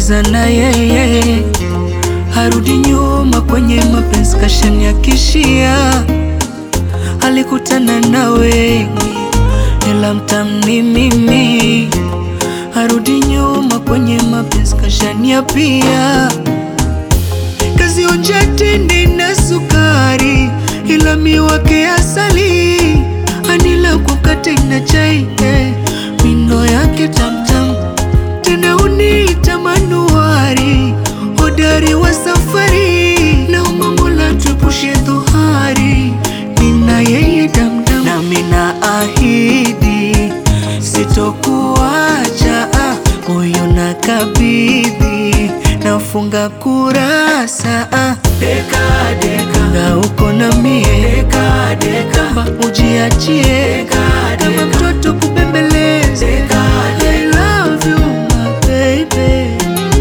cheza na yeye, harudi nyuma kwenye mapenzi, kashaniakishia. Alikutana na wengi, ila mtamni mimi, harudi nyuma kwenye mapenzi, kashaniapia. Kazionja tende na sukari, ila miwake asali, anila kwa mkate na chai eh, mindo yake tamtam tena uniita manuari, hodari wa safari, na Mola tuepushe dhuhari, nina yeye damdam, nami na ahidi sitokuacha, ah, moyo na kabidhi, nafunga kurasa ah. Deka deka, na uko na mie deka deka, ba ujiachie kama mtoto kubembeleza. I love you my baby.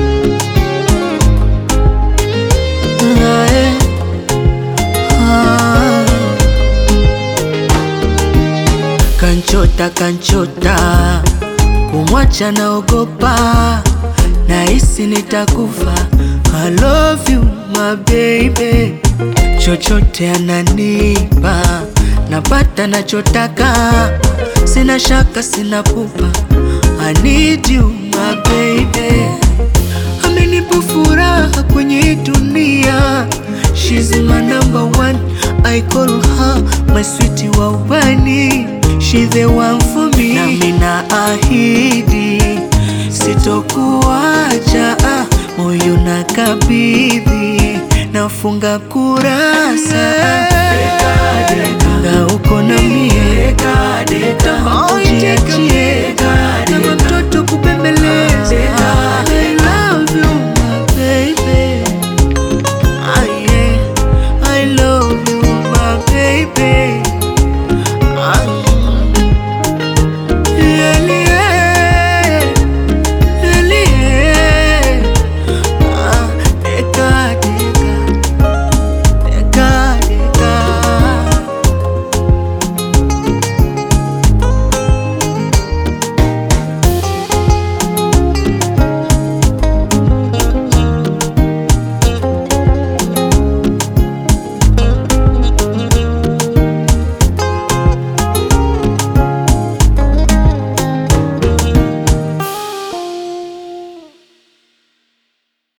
Ah, eh. Ah. Kanchota kanchota, kumwacha naogopa, nahisi nitakufa. I love you my baby, chochote ananipa, napata nachotaka, sina shaka, sina pupa. I need you my baby, amenipa furaha kwenye hii dunia. She's my number one, I call her my sweetie wa ubani. She the one for me, nami na ahidi sitokuacha, ah, moyo na kabidhi, nafunga kurasa na uko na mie ujiachie kama mtoto kubembeleza. I